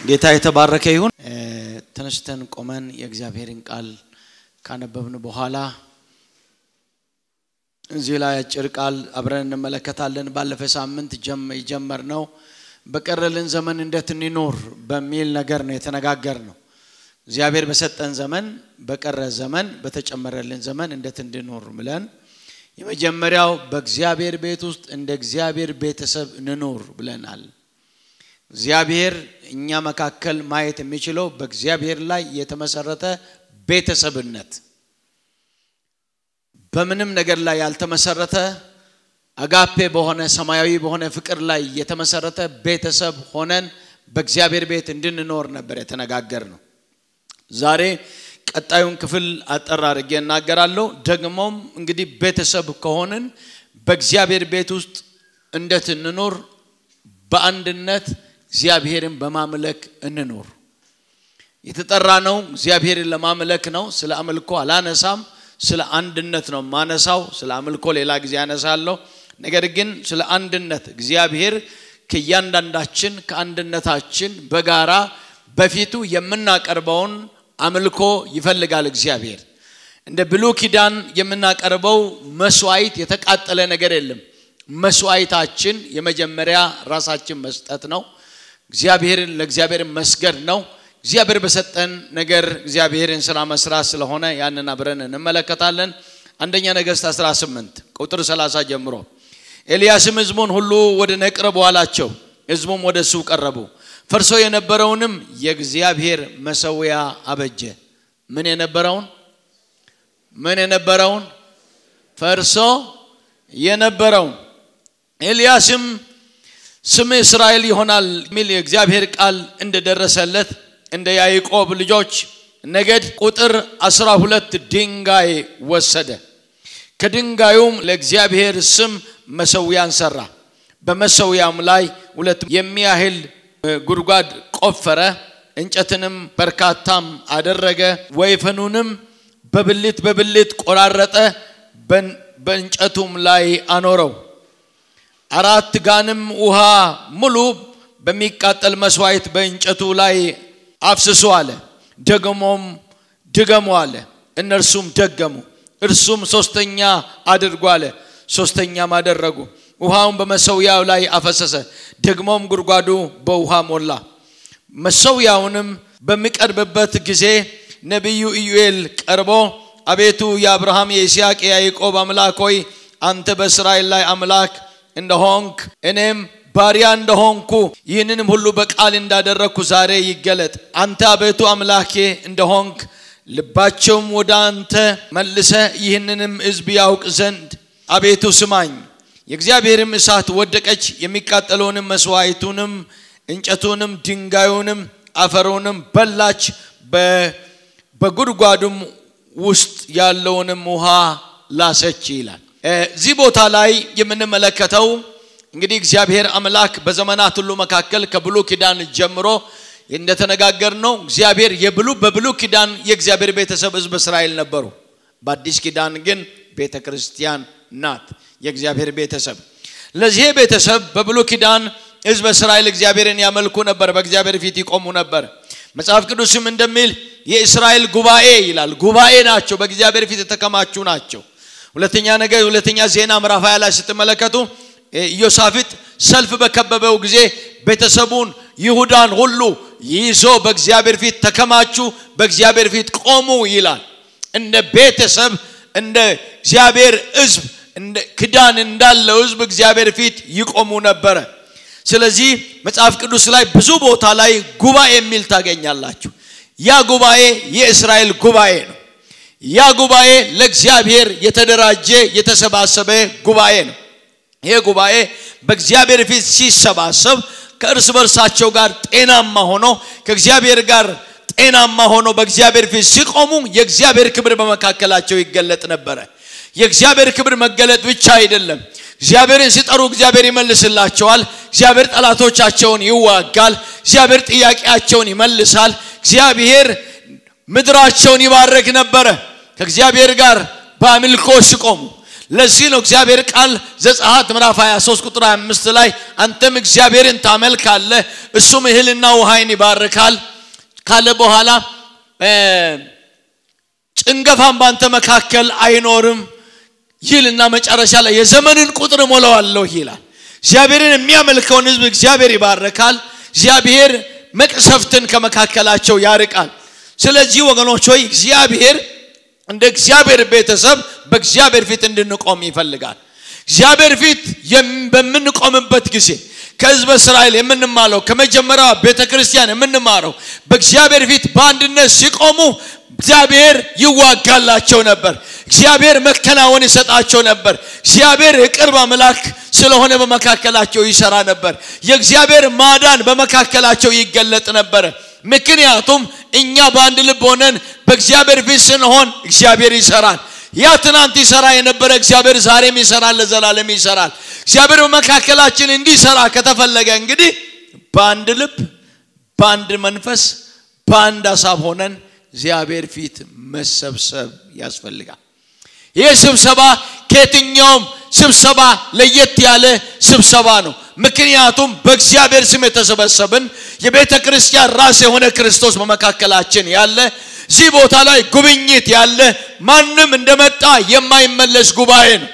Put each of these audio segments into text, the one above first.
ጌታ የተባረከ ይሁን። ተነስተን ቆመን የእግዚአብሔርን ቃል ካነበብን በኋላ እዚህ ላይ አጭር ቃል አብረን እንመለከታለን። ባለፈ ሳምንት የጀመርነው በቀረልን ዘመን እንዴት እንኖር በሚል ነገር ነው የተነጋገር ነው። እግዚአብሔር በሰጠን ዘመን፣ በቀረ ዘመን፣ በተጨመረልን ዘመን እንዴት እንድኖር ብለን የመጀመሪያው በእግዚአብሔር ቤት ውስጥ እንደ እግዚአብሔር ቤተሰብ እንኖር ብለናል። እግዚአብሔር እኛ መካከል ማየት የሚችለው በእግዚአብሔር ላይ የተመሰረተ ቤተሰብነት በምንም ነገር ላይ ያልተመሰረተ አጋፔ በሆነ ሰማያዊ በሆነ ፍቅር ላይ የተመሰረተ ቤተሰብ ሆነን በእግዚአብሔር ቤት እንድንኖር ነበር የተነጋገር ነው። ዛሬ ቀጣዩን ክፍል አጠር አድርጌ እናገራለሁ። ደግሞም እንግዲህ ቤተሰብ ከሆንን በእግዚአብሔር ቤት ውስጥ እንዴት እንኖር፣ በአንድነት እግዚአብሔርን በማምለክ እንኖር። የተጠራ ነው እግዚአብሔርን ለማምለክ ነው። ስለ አምልኮ አላነሳም፣ ስለ አንድነት ነው ማነሳው። ስለ አምልኮ ሌላ ጊዜ ያነሳለሁ። ነገር ግን ስለ አንድነት እግዚአብሔር ከእያንዳንዳችን ከአንድነታችን በጋራ በፊቱ የምናቀርበውን አምልኮ ይፈልጋል እግዚአብሔር። እንደ ብሉ ኪዳን የምናቀርበው መስዋዕት የተቃጠለ ነገር የለም። መስዋዕታችን የመጀመሪያ ራሳችን መስጠት ነው። እግዚአብሔርን ለእግዚአብሔር መስገድ ነው። እግዚአብሔር በሰጠን ነገር እግዚአብሔርን ስራ መስራት ስለሆነ ያንን አብረን እንመለከታለን። አንደኛ ነገሥት 18 ቁጥር 30 ጀምሮ ኤልያስም ሕዝቡን ሁሉ ወደ ነቅረቡ አላቸው። ሕዝቡም ወደ እሱ ቀረቡ። ፈርሶ የነበረውንም የእግዚአብሔር መሰዊያ አበጀ። ምን የነበረውን ምን የነበረውን ፈርሶ የነበረውን ኤልያስም ስም እስራኤል ይሆናል የሚል የእግዚአብሔር ቃል እንደደረሰለት እንደ ያዕቆብ ልጆች ነገድ ቁጥር አስራ ሁለት ድንጋይ ወሰደ። ከድንጋዩም ለእግዚአብሔር ስም መሰዊያን ሰራ። በመሰዊያም ላይ ሁለት የሚያህል ጉድጓድ ቆፈረ። እንጨትንም በርካታም አደረገ። ወይፈኑንም በብልት በብልት ቆራረጠ፣ በእንጨቱም ላይ አኖረው። አራት ጋንም ውሃ ሙሉ በሚቃጠል መስዋዕት በእንጨቱ ላይ አፍስሶ አለ። ደግሞም ድገሙ አለ። እነርሱም ደገሙ። እርሱም ሶስተኛ አድርጎ አለ። ሶስተኛም አደረጉ። ውሃውን በመሰዊያው ላይ አፈሰሰ። ደግሞም ጉድጓዱ በውሃ ሞላ። መሰዊያውንም በሚቀርብበት ጊዜ ነቢዩ ኢዩኤል ቀርቦ አቤቱ የአብርሃም የይስሐቅ የያዕቆብ አምላክ ሆይ አንተ በእስራኤል ላይ አምላክ እንደሆንክ እኔም ባሪያ እንደሆንኩ ይህንንም ሁሉ በቃል እንዳደረግኩ ዛሬ ይገለጥ። አንተ አቤቱ አምላኬ እንደሆንክ ልባቸውም ወደ አንተ መልሰ ይህንንም ሕዝብ ያውቅ ዘንድ አቤቱ ስማኝ። የእግዚአብሔርም እሳት ወደቀች፣ የሚቃጠለውንም መስዋዕቱንም እንጨቱንም ድንጋዩንም አፈሩንም በላች፣ በጉድጓዱም ውስጥ ያለውንም ውሃ ላሰች ይላል። እዚህ ቦታ ላይ የምንመለከተው እንግዲህ እግዚአብሔር አምላክ በዘመናት ሁሉ መካከል ከብሉ ኪዳን ጀምሮ እንደተነጋገር ነው። እግዚአብሔር የብሉ በብሉ ኪዳን የእግዚአብሔር ቤተሰብ ህዝብ እስራኤል ነበሩ። በአዲስ ኪዳን ግን ቤተ ክርስቲያን ናት የእግዚአብሔር ቤተሰብ። ለዚህ ቤተሰብ በብሉ ኪዳን ህዝብ እስራኤል እግዚአብሔርን ያመልኩ ነበር፣ በእግዚአብሔር ፊት ይቆሙ ነበር። መጽሐፍ ቅዱስም እንደሚል የእስራኤል ጉባኤ ይላል። ጉባኤ ናቸው፣ በእግዚአብሔር ፊት የተከማቹ ናቸው። ሁለተኛ ነገር ሁለተኛ ዜና ምዕራፍ 20 ላይ ስትመለከቱ ኢዮሳፊጥ ሰልፍ በከበበው ጊዜ ቤተሰቡን ይሁዳን ሁሉ ይዞ በእግዚአብሔር ፊት ተከማቹ፣ በእግዚአብሔር ፊት ቆሙ ይላል። እንደ ቤተሰብ እንደ እግዚአብሔር ህዝብ እንደ ክዳን እንዳለው ህዝብ እግዚአብሔር ፊት ይቆሙ ነበረ። ስለዚህ መጽሐፍ ቅዱስ ላይ ብዙ ቦታ ላይ ጉባኤ የሚል ታገኛላችሁ። ያ ጉባኤ የእስራኤል ጉባኤ ነው። ያ ጉባኤ ለእግዚአብሔር የተደራጀ የተሰባሰበ ጉባኤ ነው። ይሄ ጉባኤ በእግዚአብሔር ፊት ሲሰባሰብ ከእርስ በርሳቸው ጋር ጤናማ ሆኖ ከእግዚአብሔር ጋር ጤናማ ሆኖ በእግዚአብሔር ፊት ሲቆሙ የእግዚአብሔር ክብር በመካከላቸው ይገለጥ ነበረ። የእግዚአብሔር ክብር መገለጥ ብቻ አይደለም። እግዚአብሔርን ሲጠሩ እግዚአብሔር ይመልስላቸዋል። እግዚአብሔር ጠላቶቻቸውን ይዋጋል። እግዚአብሔር ጥያቄያቸውን ይመልሳል። እግዚአብሔር ምድራቸውን ይባረክ ነበረ። ከእግዚአብሔር ጋር በአምልኮ ሲቆሙ ለዚህ ነው እግዚአብሔር ቃል ዘጸአት ምዕራፍ 23 ቁጥር 25 ላይ አንተም እግዚአብሔርን ታመልካለህ እሱም እህልና ውሃይን ይባርካል ካለ በኋላ ጭንገፋም ባንተ መካከል አይኖርም ይልና መጨረሻ ላይ የዘመንን ቁጥር ሞላዋለሁ ይላል እግዚአብሔርን የሚያመልከውን ህዝብ እግዚአብሔር ይባርካል እግዚአብሔር መቅሰፍትን ከመካከላቸው ያርቃል ስለዚህ ወገኖች ሆይ እግዚአብሔር እንደ እግዚአብሔር ቤተሰብ በእግዚአብሔር ፊት እንድንቆም ይፈልጋል እግዚአብሔር ፊት በምንቆምበት ጊዜ ከህዝበ እስራኤል የምንማለው ከመጀመሪያ ቤተ ክርስቲያን የምንማረው በእግዚአብሔር ፊት በአንድነት ሲቆሙ እግዚአብሔር ይዋጋላቸው ነበር እግዚአብሔር መከናወን ይሰጣቸው ነበር እግዚአብሔር የቅርብ አምላክ ስለሆነ በመካከላቸው ይሰራ ነበር የእግዚአብሔር ማዳን በመካከላቸው ይገለጥ ነበረ ምክንያቱም እኛ በአንድ ልብ ሆነን በእግዚአብሔር ፊት ስንሆን እግዚአብሔር ይሰራል ያ ትናንት ይሰራ የነበረ እግዚአብሔር ዛሬም ይሰራል ለዘላለም ይሰራል እግዚአብሔር በመካከላችን እንዲሰራ ከተፈለገ እንግዲህ በአንድ ልብ በአንድ መንፈስ በአንድ ሀሳብ ሆነን እግዚአብሔር ፊት መሰብሰብ ያስፈልጋል ይህ ስብሰባ ከየትኛውም ስብሰባ ለየት ያለ ስብሰባ ነው ምክንያቱም በእግዚአብሔር ስም የተሰበሰብን የቤተ ክርስቲያን ራስ የሆነ ክርስቶስ በመካከላችን ያለ እዚህ ቦታ ላይ ጉብኝት ያለ ማንም እንደመጣ የማይመለስ ጉባኤ ነው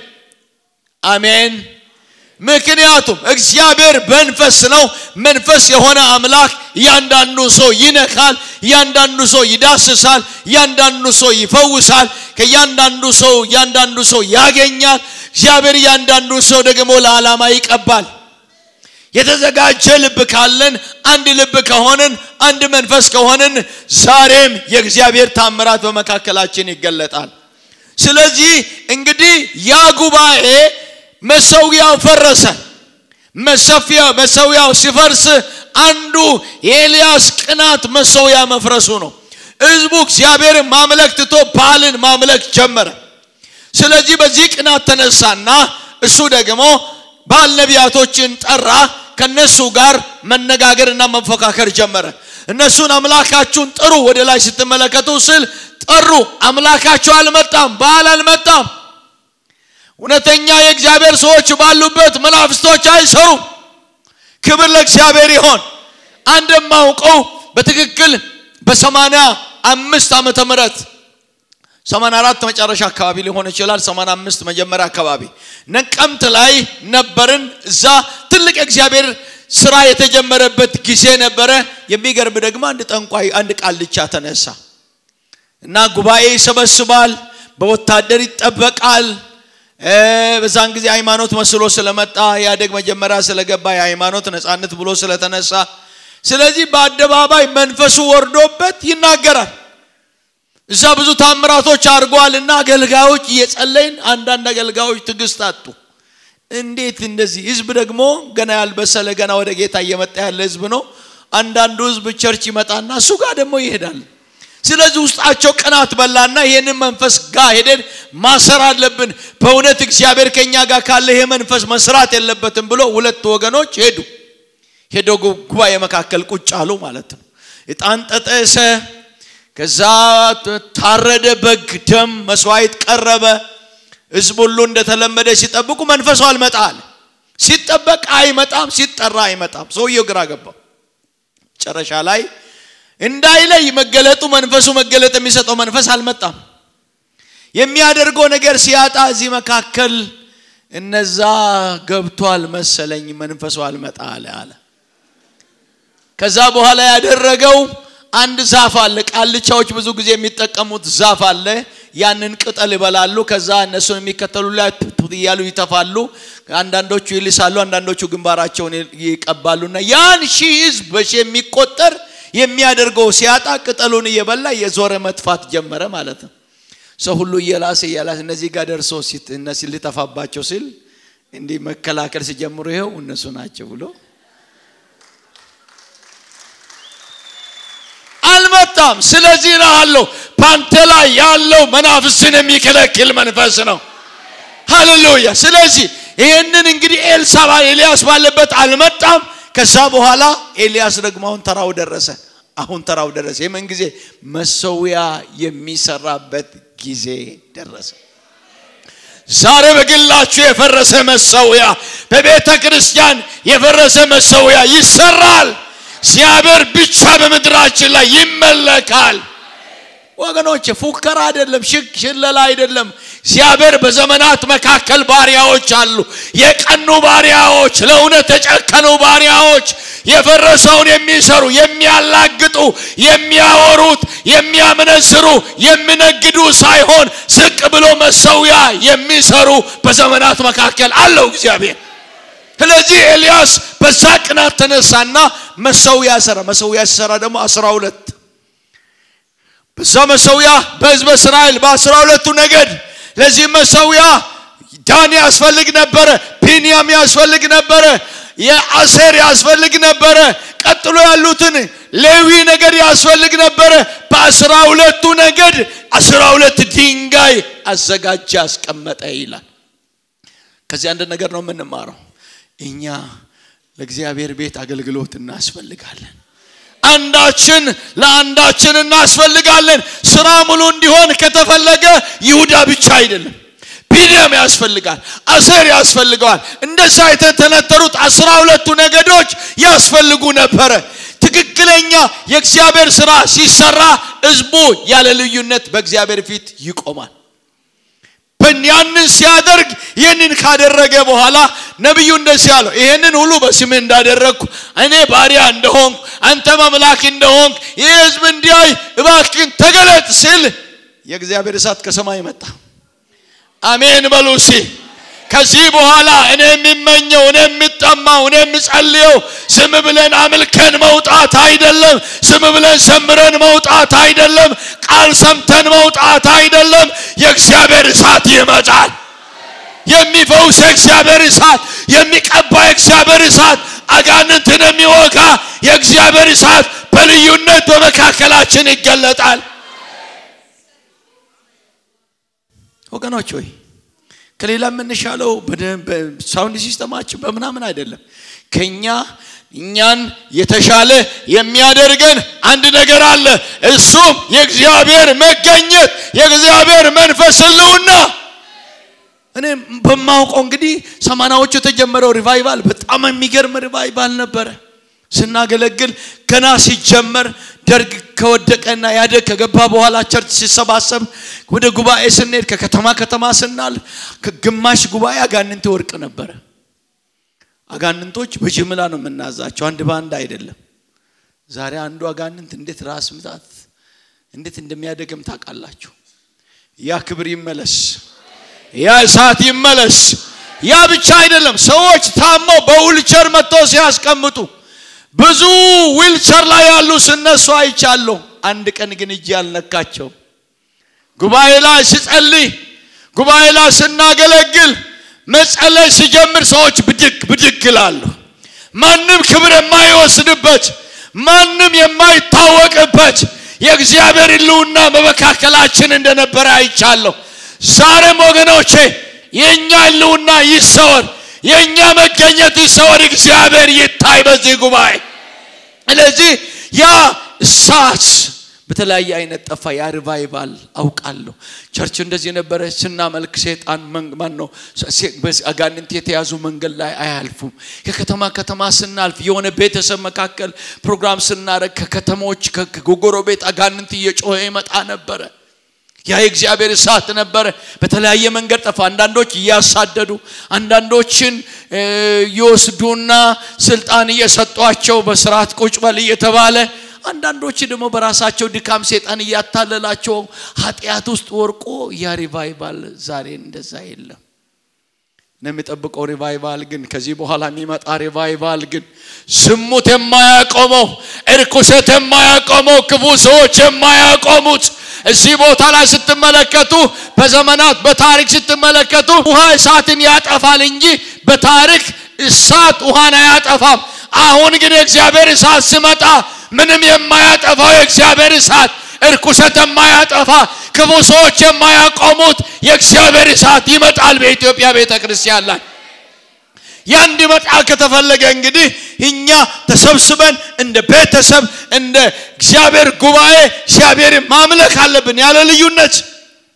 አሜን ምክንያቱም እግዚአብሔር መንፈስ ነው መንፈስ የሆነ አምላክ እያንዳንዱ ሰው ይነካል እያንዳንዱ ሰው ይዳስሳል እያንዳንዱ ሰው ይፈውሳል ከእያንዳንዱ ሰው እያንዳንዱ ሰው ያገኛል እግዚአብሔር እያንዳንዱ ሰው ደግሞ ለዓላማ ይቀባል የተዘጋጀ ልብ ካለን አንድ ልብ ከሆንን አንድ መንፈስ ከሆንን ዛሬም የእግዚአብሔር ታምራት በመካከላችን ይገለጣል ስለዚህ እንግዲህ ያ ጉባኤ መሰዊያው ፈረሰ መሰፊያው መሰዊያው ሲፈርስ አንዱ የኤልያስ ቅናት መሰዊያ መፍረሱ ነው ህዝቡ እግዚአብሔር ማምለክ ትቶ ባልን ማምለክ ጀመረ ስለዚህ በዚህ ቅናት ተነሳና እሱ ደግሞ ባል ነቢያቶችን ጠራ ከነሱ ጋር መነጋገርና መፎካከር ጀመረ እነሱን አምላካችሁን ጥሩ ወደ ላይ ስትመለከቱ ስል ጠሩ አምላካቸው አልመጣም ባል አልመጣም እውነተኛ የእግዚአብሔር ሰዎች ባሉበት መናፍስቶች አይሰሩም ክብር ለእግዚአብሔር ይሆን አንድ የማውቀው በትክክል በሰማንያ አምስት ዓመተ ምህረት 84 መጨረሻ አካባቢ ሊሆን ይችላል 85 መጀመሪያ አካባቢ ነቀምት ላይ ነበርን እዛ ትልቅ እግዚአብሔር ስራ የተጀመረበት ጊዜ ነበረ የሚገርም ደግሞ አንድ ጠንቋይ አንድ ቃልቻ ተነሳ እና ጉባኤ ይሰበስባል በወታደር ይጠበቃል በዛን ጊዜ ሃይማኖት መስሎ ስለመጣ ያደግ መጀመሪያ ስለገባ የሃይማኖት ነፃነት ብሎ ስለተነሳ ስለዚህ በአደባባይ መንፈሱ ወርዶበት ይናገራል እዛ ብዙ ታምራቶች አድርጓል እና አገልጋዮች እየጸለይን አንዳንድ አገልጋዮች ትግስት አጡ እንዴት እንደዚህ ህዝብ ደግሞ ገና ያልበሰለ ገና ወደ ጌታ እየመጣ ያለ ህዝብ ነው አንዳንዱ ህዝብ ቸርች ይመጣና እሱ ጋር ደግሞ ይሄዳል ስለዚህ ውስጣቸው ቅናት በላና ይህንን መንፈስ ጋር ሄደን ማሰር አለብን በእውነት እግዚአብሔር ከኛ ጋር ካለ ይሄ መንፈስ መስራት የለበትም ብሎ ሁለት ወገኖች ሄዱ ሄደው ጉባኤ መካከል ቁጭ አሉ ማለት ነው እጣን ጠጠሰ ከዛ ታረደ በግ ደም መስዋዕት ቀረበ ህዝብ ሁሉ እንደተለመደ ሲጠብቁ መንፈሱ አልመጣ አለ ሲጠበቅ አይመጣም ሲጠራ አይመጣም ሰውየው ግራ ገባው መጨረሻ ላይ እንዳይለይ መገለጡ መንፈሱ መገለጥ የሚሰጠው መንፈስ አልመጣም የሚያደርገው ነገር ሲያጣ እዚህ መካከል እነዛ ገብቷል መሰለኝ መንፈሱ አልመጣ አለ አለ ከዛ በኋላ ያደረገው አንድ ዛፍ አለ ቃልቻዎች ብዙ ጊዜ የሚጠቀሙት ዛፍ አለ ያንን ቅጠል ይበላሉ ከዛ እነሱን የሚከተሉ ላይ እያሉ ይተፋሉ አንዳንዶቹ ይልሳሉ አንዳንዶቹ ግንባራቸውን ይቀባሉና ያን ሺህ ህዝብ በሺ የሚቆጠር የሚያደርገው ሲያጣ ቅጠሉን እየበላ የዞረ መጥፋት ጀመረ ማለት ነው ሰው ሁሉ እየላሰ እየላሰ እነዚህ ጋር ደርሶ እነዚህ ሊጠፋባቸው ሲል እንዲህ መከላከል ሲጀምሩ ይኸው እነሱ ናቸው ብሎ አልመጣም ስለዚህ እልሃለሁ በአንተ ላይ ያለው መናፍስን የሚከለክል መንፈስ ነው ሃሌሉያ ስለዚህ ይህንን እንግዲህ ኤልሳባ ኤልያስ ባለበት አልመጣም ከዛ በኋላ ኤልያስ ደግሞ አሁን ተራው ደረሰ አሁን ተራው ደረሰ የምን ጊዜ መሰዊያ የሚሰራበት ጊዜ ደረሰ ዛሬ በግላችሁ የፈረሰ መሰዊያ በቤተ ክርስቲያን የፈረሰ መሰዊያ ይሰራል። እግዚአብሔር ብቻ በምድራችን ላይ ይመለካል። ወገኖች ፉከራ አይደለም፣ ሽክ ሽለላ አይደለም። እግዚአብሔር በዘመናት መካከል ባሪያዎች አሉ። የቀኑ ባሪያዎች፣ ለእውነት የጨከኑ ባሪያዎች፣ የፈረሰውን የሚሰሩ የሚያላግጡ፣ የሚያወሩት፣ የሚያመነዝሩ፣ የሚነግዱ ሳይሆን ዝቅ ብሎ መሰዊያ የሚሰሩ በዘመናት መካከል አለው እግዚአብሔር። ስለዚህ ኤልያስ በዛ ቅናት ተነሳና መሰዊያ ሰራ። መሰዊያ ሲሰራ ደግሞ አስራ ሁለት በዛ መሰዊያ በሕዝበ እስራኤል በአስራ ሁለቱ ነገድ ለዚህ መሰዊያ ዳን ያስፈልግ ነበረ፣ ቢንያም ያስፈልግ ነበረ፣ የአሴር ያስፈልግ ነበረ። ቀጥሎ ያሉትን ሌዊ ነገድ ያስፈልግ ነበረ። በአስራ ሁለቱ ነገድ አስራ ሁለት ድንጋይ አዘጋጀ አስቀመጠ ይላል። ከዚህ አንድ ነገር ነው የምንማረው። እኛ ለእግዚአብሔር ቤት አገልግሎት እናስፈልጋለን። አንዳችን ለአንዳችን እናስፈልጋለን። ስራ ሙሉ እንዲሆን ከተፈለገ ይሁዳ ብቻ አይደለም፣ ቢንያም ያስፈልጋል፣ አሴር ያስፈልገዋል። እንደዛ የተተነተሩት አስራ ሁለቱ ነገዶች ያስፈልጉ ነበረ። ትክክለኛ የእግዚአብሔር ስራ ሲሰራ ህዝቡ ያለ ልዩነት በእግዚአብሔር ፊት ይቆማል። ያንን ሲያደርግ ይህንን ካደረገ በኋላ ነቢዩ እንደዚህ አለው፣ ይህንን ሁሉ በስምህ እንዳደረግኩ እኔ ባሪያ እንደሆንኩ አንተም አምላክ እንደሆንክ ይህ ህዝብ እንዲያይ እባክን ተገለጥ ሲል የእግዚአብሔር እሳት ከሰማይ መጣ። አሜን በሉ እስኪ። ከዚህ በኋላ እኔ የሚመኘው እኔ የሚጠማው እኔ የምጸልየው ዝም ብለን አምልከን መውጣት አይደለም። ዝም ብለን ዘምረን መውጣት አይደለም። ቃል ሰምተን መውጣት አይደለም። የእግዚአብሔር እሳት ይመጣል። የሚፈውስ የእግዚአብሔር እሳት፣ የሚቀባ የእግዚአብሔር እሳት፣ አጋንንትን የሚወጋ የእግዚአብሔር እሳት በልዩነት በመካከላችን ይገለጣል። ወገኖች ሆይ ከሌላ የምንሻለው ሳውንድ ሲስተማችን በምናምን አይደለም። ከኛ እኛን የተሻለ የሚያደርገን አንድ ነገር አለ። እሱም የእግዚአብሔር መገኘት፣ የእግዚአብሔር መንፈስ ህልውና። እኔ በማውቀው እንግዲህ ሰማናዎቹ የተጀመረው ሪቫይቫል በጣም የሚገርም ሪቫይቫል ነበረ። ስናገለግል ገና ሲጀመር ደርግ ከወደቀና ያደግ ከገባ በኋላ ቸርች ሲሰባሰብ ወደ ጉባኤ ስንሄድ ከከተማ ከተማ ስናል ከግማሽ ጉባኤ አጋንንት ወርቅ ነበረ። አጋንንቶች በጅምላ ነው የምናዛቸው፣ አንድ በአንድ አይደለም። ዛሬ አንዱ አጋንንት እንዴት ራስ ምታት እንዴት እንደሚያደግም ታውቃላችሁ። ያ ክብር ይመለስ፣ ያ እሳት ይመለስ። ያ ብቻ አይደለም፣ ሰዎች ታመው በዊልቸር መጥተው ሲያስቀምጡ ብዙ ዊልቸር ላይ ያሉ ስነሱ አይቻለሁ። አንድ ቀን ግን እጅ ያልነካቸው ጉባኤ ላይ ስጸልይ፣ ጉባኤ ላይ ስናገለግል መጸለይ ሲጀምር ሰዎች ብድግ ብድግ ይላሉ። ማንም ክብር የማይወስድበት ማንም የማይታወቅበት የእግዚአብሔር ሕልውና በመካከላችን እንደነበረ አይቻለሁ። ዛሬም ወገኖቼ የእኛ ሕልውና ይሰወር፣ የእኛ መገኘት ይሰወር፣ እግዚአብሔር ይታይ በዚህ ጉባኤ። ስለዚህ ያ እሳት በተለያየ አይነት ጠፋ። ያ ሪቫይቫል አውቃለሁ። ቸርች እንደዚህ ነበረ። ስናመልክ ሴጣን ማን ነው አጋንንት የተያዙ መንገድ ላይ አያልፉም። ከከተማ ከተማ ስናልፍ የሆነ ቤተሰብ መካከል ፕሮግራም ስናደርግ ከከተሞች ከጎጎሮ ቤት አጋንንት እየጮኸ ይመጣ ነበረ። ያ የእግዚአብሔር እሳት ነበረ። በተለያየ መንገድ ጠፋ። አንዳንዶች እያሳደዱ፣ አንዳንዶችን ይወስዱና ስልጣን እየሰጧቸው በስርዓት ቁጭ በል እየተባለ አንዳንዶች ደግሞ በራሳቸው ድካም ሴጣን እያታለላቸው ኃጢአት ውስጥ ወርቆ ያ ሪቫይቫል ዛሬ እንደዛ የለም ነው የሚጠብቀው ሪቫይቫል ግን ከዚህ በኋላ የሚመጣ ሪቫይቫል ግን ዝሙት የማያቆመው እርኩሰት የማያቆመው ክፉ ሰዎች የማያቆሙት እዚህ ቦታ ላይ ስትመለከቱ በዘመናት በታሪክ ስትመለከቱ ውሃ እሳትን ያጠፋል እንጂ በታሪክ እሳት ውሃን አያጠፋም። አሁን ግን የእግዚአብሔር እሳት ሲመጣ ምንም የማያጠፋው የእግዚአብሔር እሳት እርኩሰት የማያጠፋ ክፉ ሰዎች የማያቆሙት የእግዚአብሔር እሳት ይመጣል በኢትዮጵያ ቤተ ክርስቲያን ላይ። ያ እንዲመጣ ከተፈለገ እንግዲህ እኛ ተሰብስበን እንደ ቤተሰብ እንደ እግዚአብሔር ጉባኤ እግዚአብሔር ማምለክ አለብን ያለ ልዩነት።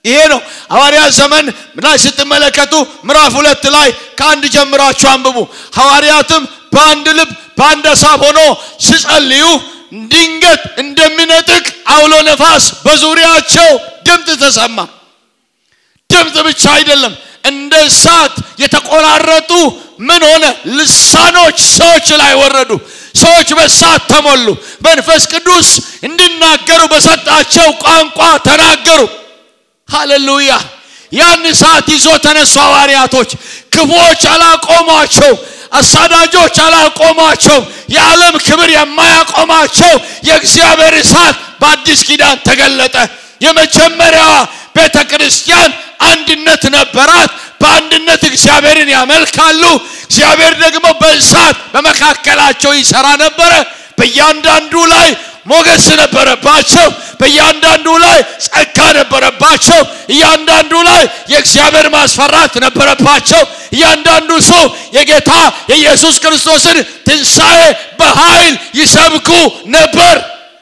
ይሄ ነው ሐዋርያት ዘመን ላይ ስትመለከቱ ምዕራፍ ሁለት ላይ ከአንድ ጀምራችሁ አንብቡ ሐዋርያትም በአንድ ልብ በአንድ ሀሳብ ሆኖ ሲጸልዩ ድንገት እንደሚነጥቅ አውሎ ነፋስ በዙሪያቸው ድምፅ ተሰማ ድምፅ ብቻ አይደለም እንደ እሳት የተቆራረጡ ምን ሆነ ልሳኖች ሰዎች ላይ ወረዱ ሰዎች በእሳት ተሞሉ መንፈስ ቅዱስ እንዲናገሩ በሰጣቸው ቋንቋ ተናገሩ ሃሌሉያ ያን እሳት ይዞ ተነሱ ሐዋርያቶች ክፉዎች አላቆሟቸው አሳዳጆች አላቆሟቸው የዓለም ክብር የማያቆማቸው የእግዚአብሔር እሳት በአዲስ ኪዳን ተገለጠ የመጀመሪያዋ ቤተ ክርስቲያን አንድነት ነበራት በአንድነት እግዚአብሔርን ያመልካሉ እግዚአብሔር ደግሞ በእሳት በመካከላቸው ይሰራ ነበረ በእያንዳንዱ ላይ ሞገስ ነበረባቸው በእያንዳንዱ ላይ ጸጋ ነበረባቸው እያንዳንዱ ላይ የእግዚአብሔር ማስፈራት ነበረባቸው እያንዳንዱ ሰው የጌታ የኢየሱስ ክርስቶስን ትንሣኤ በኃይል ይሰብኩ ነበር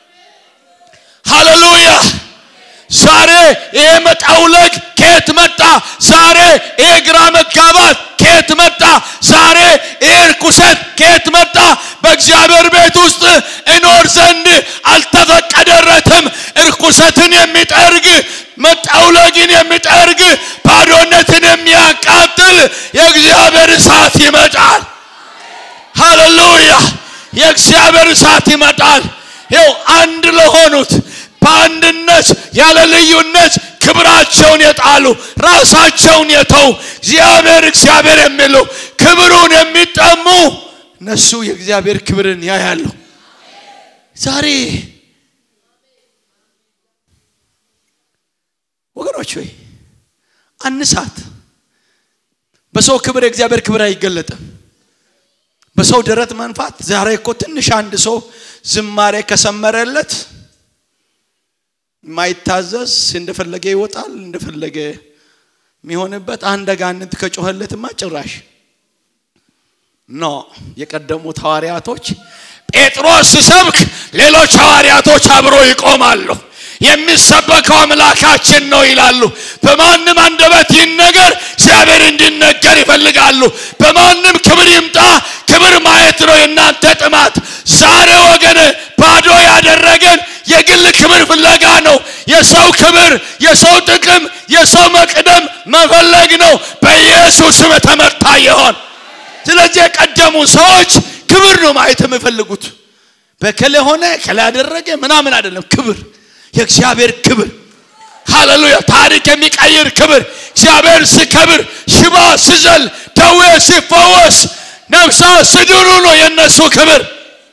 ሃሌሉያ ዛሬ ይሄ መጠውለግ ከየት መጣ ዛሬ ይሄ ግራ መጋባት ከየት መጣ ዛሬ ይሄ ርኩሰት ከየት መጣ በእግዚአብሔር ቤት ውስጥ እኖር ዘንድ አልተፈቀደረትም እርኩሰትን የሚጠርግ መጠውለግን የሚጠርግ ባዶነትን የሚያቃጥል የእግዚአብሔር እሳት ይመጣል ሃሌሉያ የእግዚአብሔር እሳት ይመጣል ይው አንድ ለሆኑት በአንድነት ያለ ልዩነት ክብራቸውን የጣሉ ራሳቸውን የተው እግዚአብሔር እግዚአብሔር የሚሉ ክብሩን የሚጠሙ እነሱ የእግዚአብሔር ክብርን ያያሉ ዛሬ ወገኖች ወይ አንሳት በሰው ክብር የእግዚአብሔር ክብር አይገለጥም በሰው ደረት መንፋት ዛሬ እኮ ትንሽ አንድ ሰው ዝማሬ ከሰመረለት የማይታዘዝ እንደፈለገ ይወጣል እንደፈለገ የሚሆንበት አንድ አጋንንት ከጮኸለትማ ጭራሽ ኖ የቀደሙት ሐዋርያቶች ጴጥሮስ ሲሰብክ ሌሎች ሐዋርያቶች አብሮ ይቆማሉ የሚሰበከው አምላካችን ነው ይላሉ በማንም አንደበት ይህን ነገር እግዚአብሔር እንዲነገር ይፈልጋሉ በማንም ክብር ይምጣ ክብር ማየት ነው የእናንተ ጥማት ዛሬ ወገን ባዶ ያደረገን የግል ክብር ፍለጋ ነው የሰው ክብር የሰው ጥቅም የሰው መቅደም መፈለግ ነው በኢየሱስም ተመታ ይሆን ስለዚህ የቀደሙ ሰዎች ክብር ነው ማየት የሚፈልጉት በከለ ሆነ ከላ ያደረገ ምናምን አይደለም ክብር የእግዚአብሔር ክብር ሃሌሉያ ታሪክ የሚቀይር ክብር እግዚአብሔር ሲከብር ሽባ ሲዘል ደዌ ሲፈወስ ነፍሳ ስድኑ ነው የእነሱ ክብር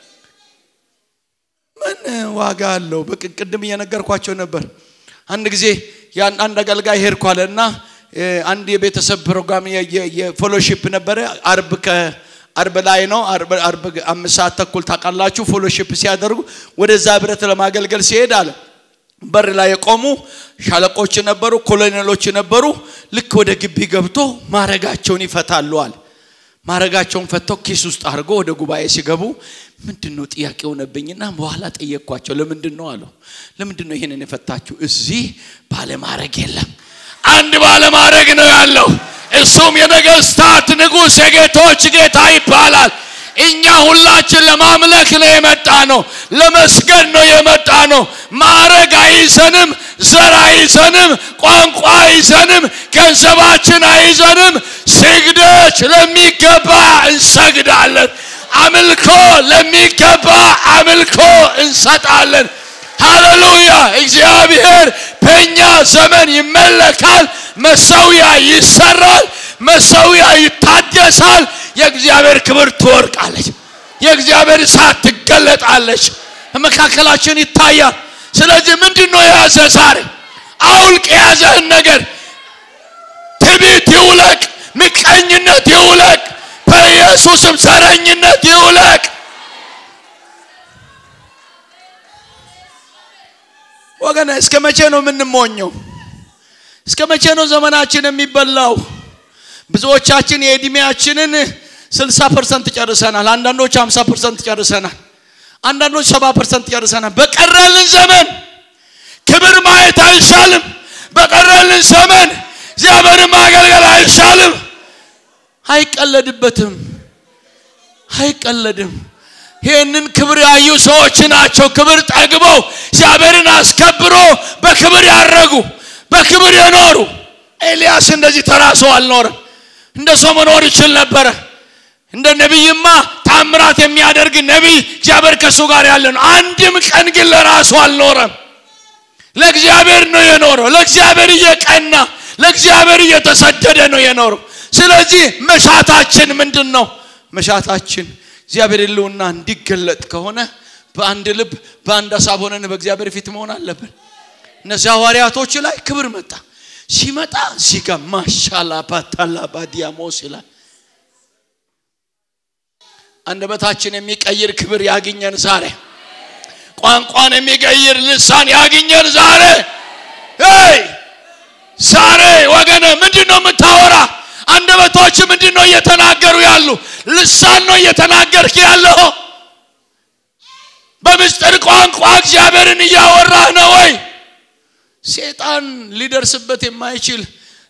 ምን ዋጋ አለው ቅድም እየነገርኳቸው ነበር አንድ ጊዜ አንድ አገልጋይ ሄድኩ አለ እና አንድ የቤተሰብ ፕሮግራም የፎሎሺፕ ነበረ አርብ አርብ ላይ ነው አርብ አምስት ሰዓት ተኩል ታውቃላችሁ ፎሎሺፕ ሲያደርጉ ወደዛ ህብረት ለማገልገል ሲሄድ አለ በር ላይ የቆሙ ሻለቆች ነበሩ ኮሎኔሎች ነበሩ ልክ ወደ ግቢ ገብቶ ማረጋቸውን ይፈታሉ አለ ማረጋቸውን ፈተው ኪስ ውስጥ አድርጎ ወደ ጉባኤ ሲገቡ ምንድን ነው ጥያቄ ሆነብኝና በኋላ ጠየቅኳቸው ለምንድን ነው አለው ለምንድን ነው ይህንን የፈታችሁ እዚህ ባለማረግ የለም አንድ ባለማረግ ነው ያለው እሱም የነገስታት ንጉሥ የጌቶች ጌታ ይባላል እኛ ሁላችን ለማምለክ ነው የመጣ ነው ለመስገድ ነው የመጣ ነው ማረግ አይዘንም ዘር አይዘንም ቋንቋ አይዘንም ገንዘባችን አይዘንም ስግደት ለሚገባ እንሰግዳለን አምልኮ ለሚገባ አምልኮ እንሰጣለን ሃሌሉያ እግዚአብሔር በእኛ ዘመን ይመለካል መሰዊያ ይሰራል መሰዊያ ይታደሳል የእግዚአብሔር ክብር ትወርቃለች የእግዚአብሔር እሳት ትገለጣለች መካከላችን ይታያል ስለዚህ ምንድን ነው የያዘ ዛሬ አውልቅ የያዘህን ነገር ትቢት ይውለቅ ምቀኝነት ይውለቅ በኢየሱስም ዘረኝነት ይውለቅ ወገነ እስከ መቼ ነው የምንሞኘው እስከ መቼ ነው ዘመናችን የሚበላው ብዙዎቻችን የእድሜያችንን 60 ፐርሰንት ጨርሰናል አንዳንዶች 50 ፐርሰንት ጨርሰናል አንዳንዶች 70 ፐርሰንት ጨርሰናል በቀረልን ዘመን ክብር ማየት አይሻልም በቀረልን ዘመን እግዚአብሔርን ማገልገል አይሻልም? አይቀለድበትም፣ አይቀለድም። ይህንን ክብር ያዩ ሰዎች ናቸው ክብር ጠግበው እግዚአብሔርን አስከብሮ በክብር ያረጉ በክብር የኖሩ። ኤልያስ እንደዚህ ተራ ሰው አልኖረም። እንደ ሰው መኖር ይችል ነበረ። እንደ ነቢይማ ታምራት የሚያደርግ ነቢይ እግዚአብሔር ከእሱ ጋር ያለ ነው። አንድም ቀን ግን ለራሱ አልኖረም። ለእግዚአብሔር ነው የኖረው። ለእግዚአብሔር እየቀና ለእግዚአብሔር እየተሰደደ ነው የኖረው። ስለዚህ መሻታችን ምንድን ነው? መሻታችን እግዚአብሔር ሕልውና እንዲገለጥ ከሆነ በአንድ ልብ በአንድ ሀሳብ ሆነን በእግዚአብሔር ፊት መሆን አለብን። እነዚህ ሐዋርያቶች ላይ ክብር መጣ። ሲመጣ እዚህ ጋር ማሻላ ባታላ ባዲያሞስ ይላል። አንደበታችን የሚቀይር ክብር ያግኘን ዛሬ። ቋንቋን የሚቀይር ልሳን ያግኘን ዛሬ። ይ ዛሬ ወገነ ምንድን ነው የምታወራ? አንደበቶች ምንድን ነው እየተናገሩ ያሉ? ልሳን ነው እየተናገርክ ያለው? በምስጢር ቋንቋ እግዚአብሔርን እያወራህ ነው ወይ? ሴጣን ሊደርስበት የማይችል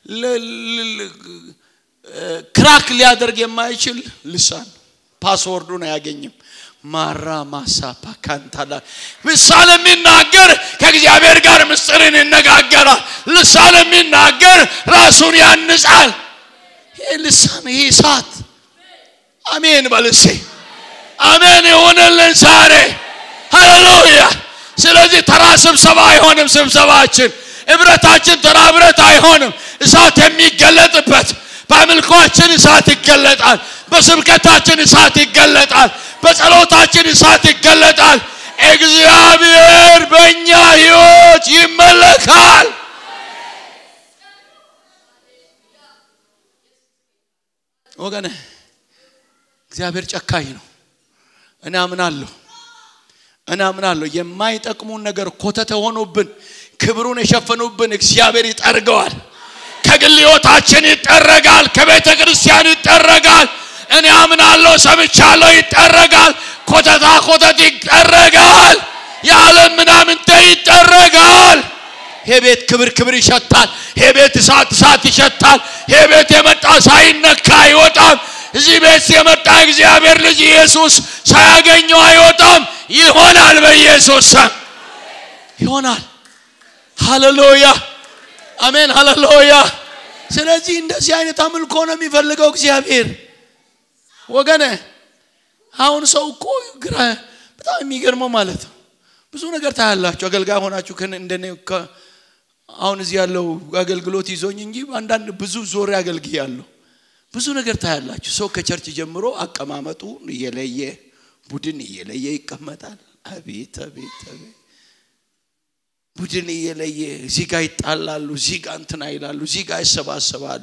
ክራክ ሊያደርግ የማይችል ልሳን ፓስወርዱን አያገኝም። ማራ ማሳፓ ካንታላ ልሳን የሚናገር ከእግዚአብሔር ጋር ምስጢርን ይነጋገራል። ልሳን የሚናገር ራሱን ያንጻል። ይህ ልሳን ይህ እሳት አሜን በልሴ አሜን የሆነልን ዛሬ ሃሌሉያ። ስለዚህ ተራ ስብሰባ አይሆንም። ስብሰባችን እብረታችን ተራ እብረት አይሆንም። እሳት የሚገለጥበት በአምልኳችን እሳት ይገለጣል። በስብከታችን እሳት ይገለጣል። በጸሎታችን እሳት ይገለጣል። እግዚአብሔር በእኛ ሕይወት ይመለካል። ወገነ እግዚአብሔር ጨካኝ ነው። እኔ አምናለሁ እኔ አምናለሁ። የማይጠቅሙን ነገር ኮተት ሆኖብን ክብሩን የሸፈኑብን እግዚአብሔር ይጠርገዋል። ከግል ሕይወታችን ይጠረጋል። ከቤተ ክርስቲያን ይጠረጋል። እኔ አምናለሁ፣ ሰምቻለሁ፣ ይጠረጋል። ኮተታ ኮተት ይጠረጋል። የዓለም ምናምንተ ይጠረጋል። ይሄ ቤት ክብር ክብር ይሸታል። ይሄ ቤት እሳት እሳት ይሸታል። ይሄ ቤት የመጣ ሳይነካ አይወጣም። እዚህ ቤት የመጣ እግዚአብሔር ልጅ ኢየሱስ ሳያገኘው አይወጣም። ይሆናል፣ በኢየሱስ ስም ይሆናል። ሃሌሉያ አሜን፣ ሃሌሉያ። ስለዚህ እንደዚህ አይነት አምልኮ ነው የሚፈልገው እግዚአብሔር። ወገነ አሁን ሰው እኮ ግራ በጣም የሚገርመው ማለት ነው። ብዙ ነገር ታያላችሁ። አገልጋይ ሆናችሁ እንደኔ አሁን እዚህ ያለው አገልግሎት ይዞኝ እንጂ አንዳንድ ብዙ ዞሬ አገልግያለሁ። ብዙ ነገር ታያላችሁ። ሰው ከቸርች ጀምሮ አቀማመጡ እየለየ ቡድን እየለየ ይቀመጣል። አቤት አቤት አቤት ቡድን እየለየ እዚህ ጋር ይጣላሉ፣ እዚህ ጋር እንትና ይላሉ፣ እዚህ ጋር ይሰባሰባሉ።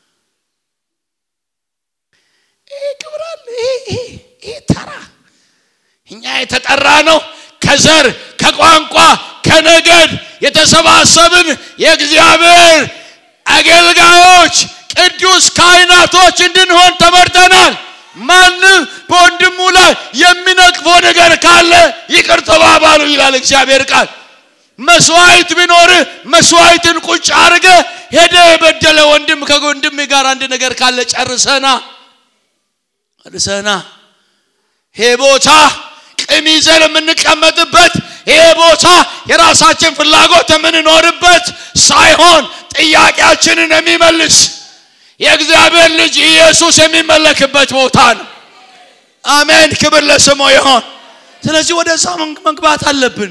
ይሄ ክብር አለ። ይሄ ተራ እኛ የተጠራ ነው ከዘር ከቋንቋ ከነገድ የተሰባሰብን የእግዚአብሔር አገልጋዮች ቅዱስ ካህናቶች እንድንሆን ተመርጠናል። ማንም በወንድሙ ላይ የሚነቅፈው ነገር ካለ ይቅር ተባባሉ ይላል እግዚአብሔር ቃል። መስዋዕት ቢኖር መስዋዕትን ቁጭ አድርገ ሄደ የበደለ ወንድም ከወንድም ጋር አንድ ነገር ካለ ጨርሰና ጨርሰና ይሄ ቦታ ቂም ይዘን የምንቀመጥበት ይሄ ቦታ የራሳችን ፍላጎት የምንኖርበት ሳይሆን ጥያቄያችንን የሚመልስ የእግዚአብሔር ልጅ ኢየሱስ የሚመለክበት ቦታ ነው። አሜን፣ ክብር ለስሙ ይሆን። ስለዚህ ወደዛ መግባት አለብን።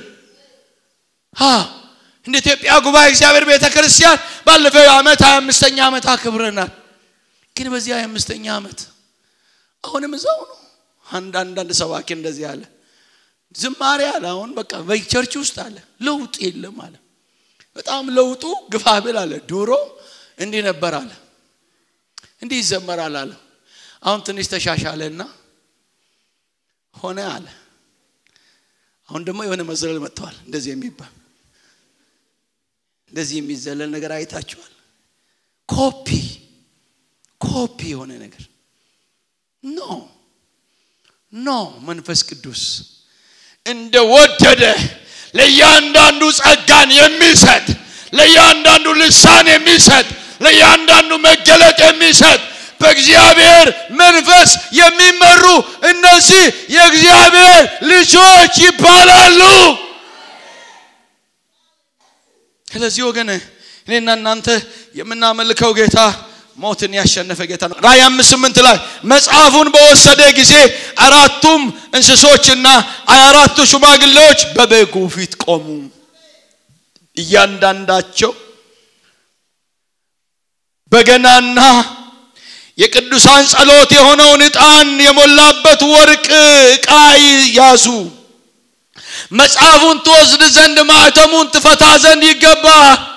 እንደ ኢትዮጵያ ጉባኤ እግዚአብሔር ቤተ ክርስቲያን ባለፈው ዓመት ሀያ አምስተኛ ዓመት አክብረናል። ግን በዚህ ሀያ አምስተኛ ዓመት አሁንም እዛው ነው። አንድ አንዳንድ ሰባኪ እንደዚህ አለ፣ ዝማሬ አለ። አሁን በቃ በቸርች ውስጥ አለ ለውጥ የለም አለ። በጣም ለውጡ ግፋ ብል አለ። ድሮ እንዲህ ነበር አለ፣ እንዲህ ይዘመራል አለ። አሁን ትንሽ ተሻሻለና ሆነ አለ። አሁን ደግሞ የሆነ መዝለል መጥተዋል። እንደዚህ የሚባል እንደዚህ የሚዘለል ነገር አይታችኋል። ኮፒ ኮፒ የሆነ ነገር ኖ ኖ መንፈስ ቅዱስ እንደ ወደደ ለእያንዳንዱ ጸጋን የሚሰጥ ለእያንዳንዱ ልሳን የሚሰጥ ለእያንዳንዱ መገለጥ የሚሰጥ በእግዚአብሔር መንፈስ የሚመሩ እነዚህ የእግዚአብሔር ልጆች ይባላሉ። ስለዚህ ወገን እኔና እናንተ የምናመልከው ጌታ ሞትን ያሸነፈ ጌታ ነው። ራእይ አምስት ስምንት ላይ መጽሐፉን በወሰደ ጊዜ አራቱም እንስሶችና ሀያ አራቱ ሽማግሌዎች በበጉ ፊት ቆሙ። እያንዳንዳቸው በገናና የቅዱሳን ጸሎት የሆነውን ዕጣን የሞላበት ወርቅ ዕቃ ያዙ። መጽሐፉን ትወስድ ዘንድ ማዕተሙን ትፈታ ዘንድ ይገባ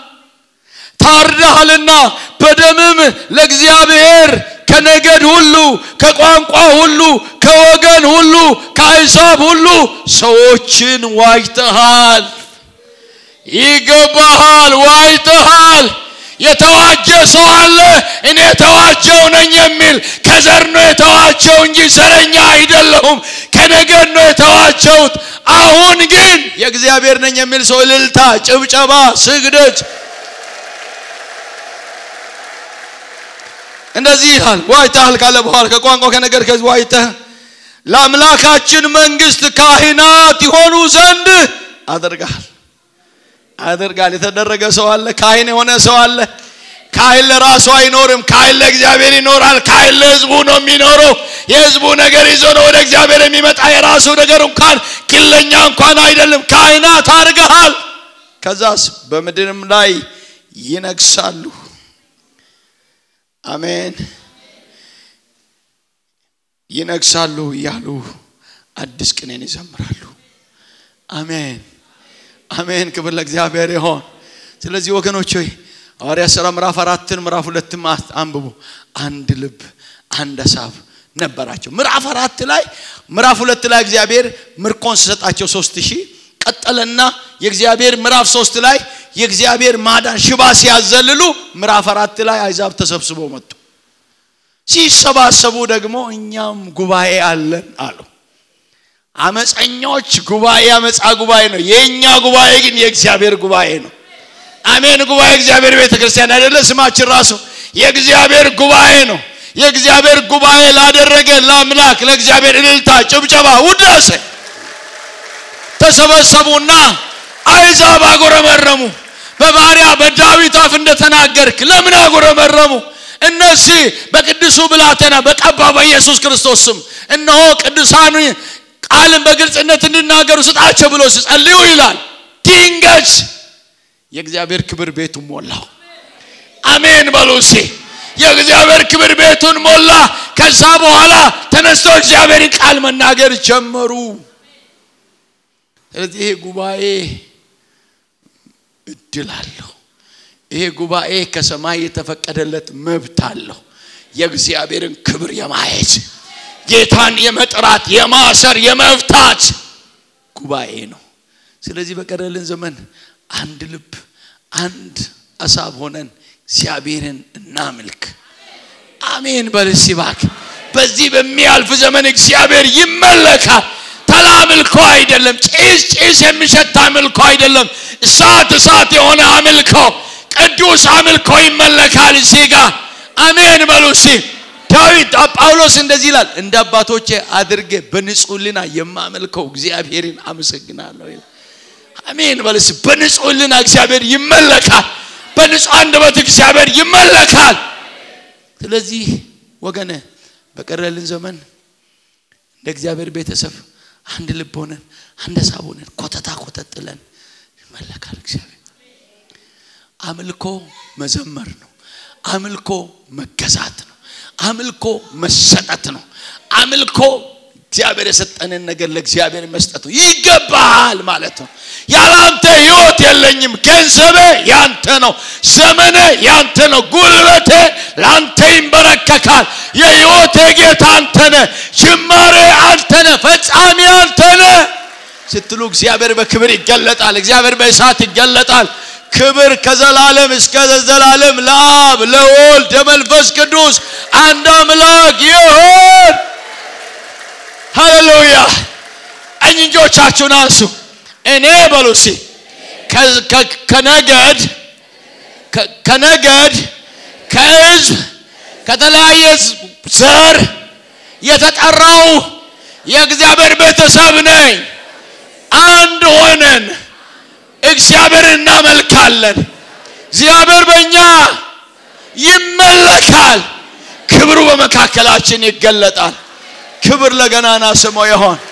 ታርደሃልና በደምም ለእግዚአብሔር ከነገድ ሁሉ ከቋንቋ ሁሉ ከወገን ሁሉ ከአሕዛብ ሁሉ ሰዎችን ዋጅተሃል። ይገባሃል፣ ዋጅተሃል። የተዋጀ ሰው አለ። እኔ የተዋጀው ነኝ የሚል ከዘር ነው የተዋጀው እንጂ ዘረኛ አይደለሁም። ከነገድ ነው የተዋጀሁት። አሁን ግን የእግዚአብሔር ነኝ የሚል ሰው እልልታ፣ ጭብጨባ፣ ስግደት እንደዚህ ይላል። ዋይተሃል ካለ በኋላ ከቋንቋ ከነገድ ከዚህ ዋይተህ ለአምላካችን መንግስት ካህናት ይሆኑ ዘንድ አደርጋል አደርጋል። የተደረገ ሰው አለ። ካህን የሆነ ሰው አለ። ካህን ለራሱ አይኖርም። ካህን ለእግዚአብሔር ይኖራል። ካህን ለህዝቡ ነው የሚኖረው። የህዝቡ ነገር ይዞ ነው ወደ እግዚአብሔር የሚመጣ። የራሱ ነገር እንኳን ግለኛ እንኳን አይደለም። ካህናት አድርገሃል። ከዛስ በምድርም ላይ ይነግሳሉ። አሜን። ይነግሳሉ እያሉ አዲስ ቅኔን ይዘምራሉ። አሜን አሜን። ክብር ለእግዚአብሔር ይሆን። ስለዚህ ወገኖች ሆይ ሐዋርያ ሥራ ምዕራፍ አራትን ምዕራፍ ሁለትም አንብቡ። አንድ ልብ አንድ ሀሳብ ነበራቸው። ምዕራፍ አራት ላይ ምዕራፍ ሁለት ላይ እግዚአብሔር ምርኮን ሲሰጣቸው ሶስት ሺህ ቀጠለና የእግዚአብሔር ምዕራፍ ሶስት ላይ የእግዚአብሔር ማዳን ሽባ ሲያዘልሉ ምዕራፍ አራት ላይ አይዛብ ተሰብስበው መጡ። ሲሰባሰቡ ደግሞ እኛም ጉባኤ አለን አሉ። አመፀኞች ጉባኤ አመፃ ጉባኤ ነው። የእኛ ጉባኤ ግን የእግዚአብሔር ጉባኤ ነው። አሜን። ጉባኤ እግዚአብሔር ቤተ ክርስቲያን አይደለ? ስማችን ራሱ የእግዚአብሔር ጉባኤ ነው። የእግዚአብሔር ጉባኤ ላደረገ ለአምላክ ለእግዚአብሔር እልልታ፣ ጭብጨባ፣ ውዳሴ ተሰበሰቡና አይዛብ አጎረመረሙ። በባሪያ በዳዊት አፍ እንደተናገርክ ለምን አጎረመረሙ? እነዚህ በቅዱሱ ብላቴና በቀባ በኢየሱስ ክርስቶስ ስም እነሆ ቅዱሳን ቃልን በግልጽነት እንዲናገሩ ስጣቸው ብሎ ሲጸልዩ ይላል። ድንገት የእግዚአብሔር ክብር ቤቱን ሞላው። አሜን በሉ እስኪ። የእግዚአብሔር ክብር ቤቱን ሞላ። ከዛ በኋላ ተነስቶ እግዚአብሔርን ቃል መናገር ጀመሩ። ስለዚህ ይሄ ጉባኤ እድል አለው። ይሄ ጉባኤ ከሰማይ የተፈቀደለት መብት አለው። የእግዚአብሔርን ክብር የማየት ጌታን የመጥራት የማሰር የመፍታት ጉባኤ ነው። ስለዚህ በቀረልን ዘመን አንድ ልብ አንድ አሳብ ሆነን እግዚአብሔርን እናምልክ። አሜን በልስ ይባክ። በዚህ በሚያልፍ ዘመን እግዚአብሔር ይመለካል። ተራ አምልኮ አይደለም። ጭስ ጭስ የሚሸት አምልኮ አይደለም። እሳት እሳት የሆነ አምልኮ፣ ቅዱስ አምልኮ ይመለካል እዚህ ጋር። አሜን በሉ እስቲ። ዳዊት ጳውሎስ እንደዚህ ይላል፣ እንደ አባቶቼ አድርጌ በንጹህ ልና የማመልከው እግዚአብሔርን አመሰግናለሁ ይላል። አሜን በልስ። በንጹህ ልና እግዚአብሔር ይመለካል። በንጹህ አንደበት እግዚአብሔር ይመለካል። ስለዚህ ወገነ በቀረልን ዘመን እንደ እግዚአብሔር ቤተሰብ አንድ ልብ ሆነን አንድ ሀሳብ ሆነን ኮተታ ኮተት ጥለን ይመለካል እግዚአብሔር። አምልኮ መዘመር ነው። አምልኮ መገዛት ነው። አምልኮ መሰጠት ነው። አምልኮ እግዚአብሔር የሰጠንን ነገር ለእግዚአብሔር መስጠት ነው። ይገባሃል ማለት ነው። ያላንተ ህይወት የለኝም። ገንዘቤ ያንተ ነው። ዘመኔ ያንተ ነው። ጉልበቴ ለአንተ ይንበረከካል። የህይወቴ ጌታ አንተ ነህ። ጅማሬ አንተ ነህ። ፈጻሚ አንተ ነህ ስትሉ እግዚአብሔር በክብር ይገለጣል። እግዚአብሔር በእሳት ይገለጣል። ክብር ከዘላለም እስከ ዘላለም ለአብ ለወልድ ለመንፈስ ቅዱስ አንድ አምላክ ይሁን። ሃሌሉያ! ቀኝ እጆቻችሁን አንሱ። እኔ በሉ እስኪ ከነገድ ከ- ከነገድ ከህዝብ ከተለያየ ዘር የተጠራው የእግዚአብሔር ቤተሰብ ነኝ። አንድ ሆነን እግዚአብሔር እናመልካለን። እግዚአብሔር በእኛ ይመለካል። ክብሩ በመካከላችን ይገለጣል። ክብር ለገናና ስሙ ይሆን።